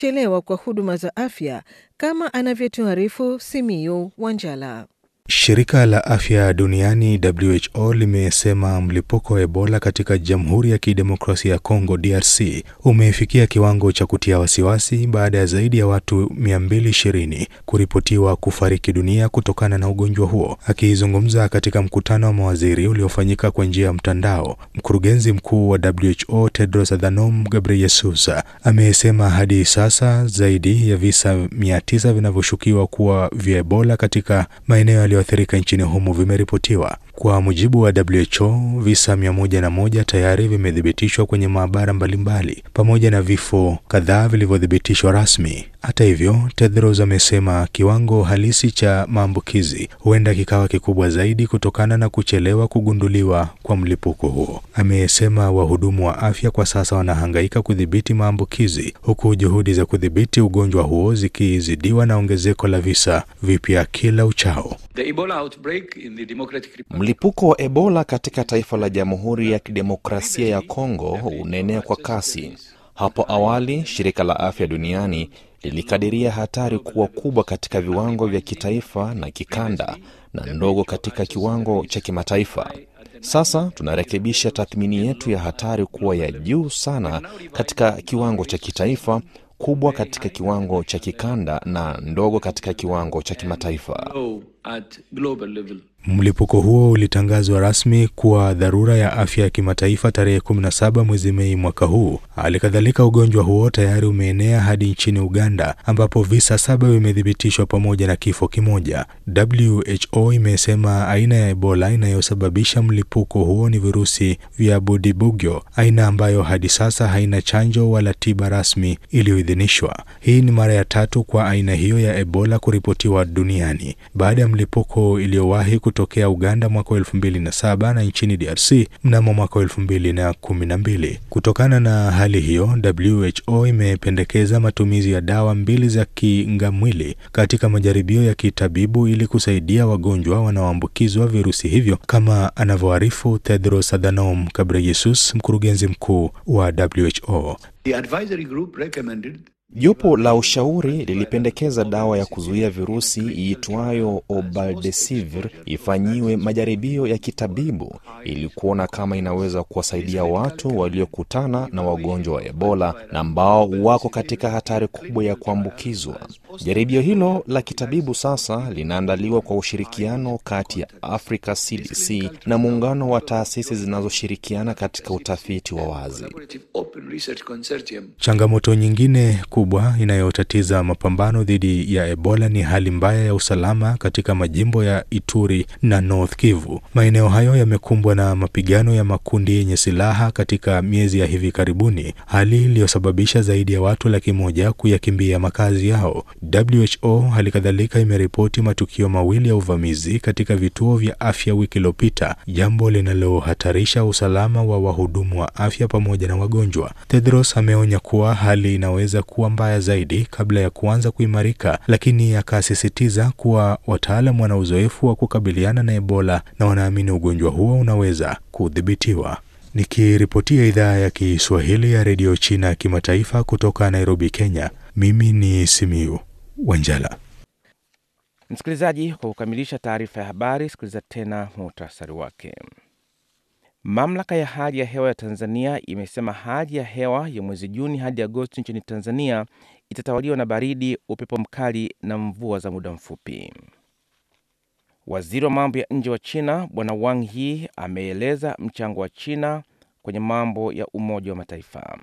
chelewa kwa huduma za afya kama anavyotuarifu Simiyu Wanjala. Shirika la afya duniani WHO limesema mlipuko wa Ebola katika Jamhuri ya Kidemokrasia ya Kongo DRC umefikia kiwango cha kutia wasiwasi baada ya zaidi ya watu 220 kuripotiwa kufariki dunia kutokana na ugonjwa huo. Akizungumza katika mkutano wa mawaziri uliofanyika kwa njia ya mtandao, mkurugenzi mkuu wa WHO Tedros Adhanom Ghebreyesus amesema hadi sasa zaidi ya visa 900 vinavyoshukiwa kuwa vya Ebola katika maeneo yaliyoathirika nchini humo vimeripotiwa. Kwa mujibu wa WHO, visa 101 tayari vimethibitishwa kwenye maabara mbalimbali pamoja na vifo kadhaa vilivyothibitishwa rasmi. Hata hivyo, Tedros amesema kiwango halisi cha maambukizi huenda kikawa kikubwa zaidi kutokana na kuchelewa kugunduliwa kwa mlipuko huo. Amesema wahudumu wa afya kwa sasa wanahangaika kudhibiti maambukizi huku juhudi za kudhibiti ugonjwa huo zikizidiwa na ongezeko la visa vipya kila uchao. Mlipuko wa Ebola katika taifa la Jamhuri ya Kidemokrasia ya Kongo unaenea kwa kasi. Hapo awali, shirika la afya duniani lilikadiria hatari kuwa kubwa katika viwango vya kitaifa na kikanda na ndogo katika kiwango cha kimataifa. Sasa tunarekebisha tathmini yetu ya hatari kuwa ya juu sana katika kiwango cha kitaifa, kubwa katika kiwango cha kikanda na ndogo katika kiwango cha kimataifa. Mlipuko huo ulitangazwa rasmi kuwa dharura ya afya ya kimataifa tarehe 17 mwezi Mei mwaka huu. Hali kadhalika, ugonjwa huo tayari umeenea hadi nchini Uganda ambapo visa saba vimethibitishwa pamoja na kifo kimoja. WHO imesema aina ya Ebola inayosababisha mlipuko huo ni virusi vya Budibugyo, aina ambayo hadi sasa haina chanjo wala tiba rasmi iliyoidhinishwa. Hii ni mara ya tatu kwa aina hiyo ya Ebola kuripotiwa duniani baada ya mlipuko iliyowahi kutokea Uganda mwaka wa elfu mbili na saba na nchini DRC mnamo mwaka wa elfu mbili na kumi na mbili. Kutokana na hali hiyo, WHO imependekeza matumizi ya dawa mbili za kingamwili katika majaribio ya kitabibu ili kusaidia wagonjwa wanaoambukizwa virusi hivyo, kama anavyoarifu Tedros Adhanom Ghebreyesus, mkurugenzi mkuu wa WHO. The advisory group recommended Jopo la ushauri lilipendekeza dawa ya kuzuia virusi iitwayo Obaldesivir ifanyiwe majaribio ya kitabibu ili kuona kama inaweza kuwasaidia watu waliokutana na wagonjwa wa Ebola na ambao wako katika hatari kubwa ya kuambukizwa. Jaribio hilo la kitabibu sasa linaandaliwa kwa ushirikiano kati ya Africa CDC na muungano wa taasisi zinazoshirikiana katika utafiti wa wazi. Open Research Consortium. Changamoto nyingine kubwa inayotatiza mapambano dhidi ya Ebola ni hali mbaya ya usalama katika majimbo ya Ituri na North Kivu. Maeneo hayo yamekumbwa na mapigano ya makundi yenye silaha katika miezi ya hivi karibuni, hali iliyosababisha zaidi ya watu laki moja kuyakimbia makazi yao. WHO hali kadhalika imeripoti matukio mawili ya uvamizi katika vituo vya afya wiki iliyopita, jambo linalohatarisha usalama wa wahudumu wa afya pamoja na wagonjwa. Tedros ameonya kuwa hali inaweza kuwa mbaya zaidi kabla ya kuanza kuimarika, lakini akasisitiza kuwa wataalam wana uzoefu wa kukabiliana na Ebola na wanaamini ugonjwa huo unaweza kudhibitiwa. Nikiripotia idhaa ya Kiswahili ya redio China ya kimataifa kutoka Nairobi, Kenya, mimi ni Simiu Wanjala. Msikilizaji, kwa kukamilisha taarifa ya habari, sikiliza tena muhtasari wake. Mamlaka ya hali ya hewa ya Tanzania imesema hali ya hewa ya mwezi Juni hadi Agosti nchini Tanzania itatawaliwa na baridi, upepo mkali na mvua za muda mfupi. Waziri wa mambo ya nje wa China Bwana Wang Yi ameeleza mchango wa China kwenye mambo ya Umoja wa Mataifa.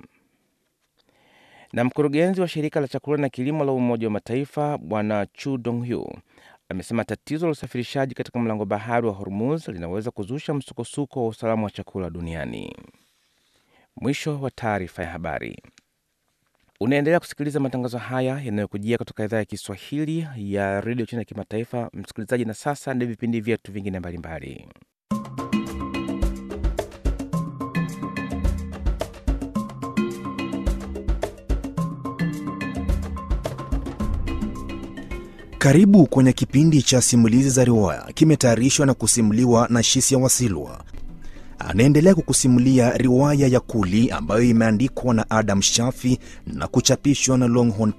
Na mkurugenzi wa shirika la chakula na kilimo la Umoja wa Mataifa Bwana Chu Donghu amesema tatizo la usafirishaji katika mlango bahari wa Hormuz linaweza kuzusha msukosuko wa usalama wa chakula duniani. Mwisho wa taarifa ya habari. Unaendelea kusikiliza matangazo haya yanayokujia kutoka idhaa ya Kiswahili ya redio China ya kimataifa, msikilizaji. Na sasa ndio vipindi vyetu vingine mbalimbali. Karibu kwenye kipindi cha simulizi za riwaya, kimetayarishwa na kusimuliwa na Shisia Wasilwa. anaendelea kukusimulia riwaya ya Kuli ambayo imeandikwa na Adam Shafi na kuchapishwa na Longhorn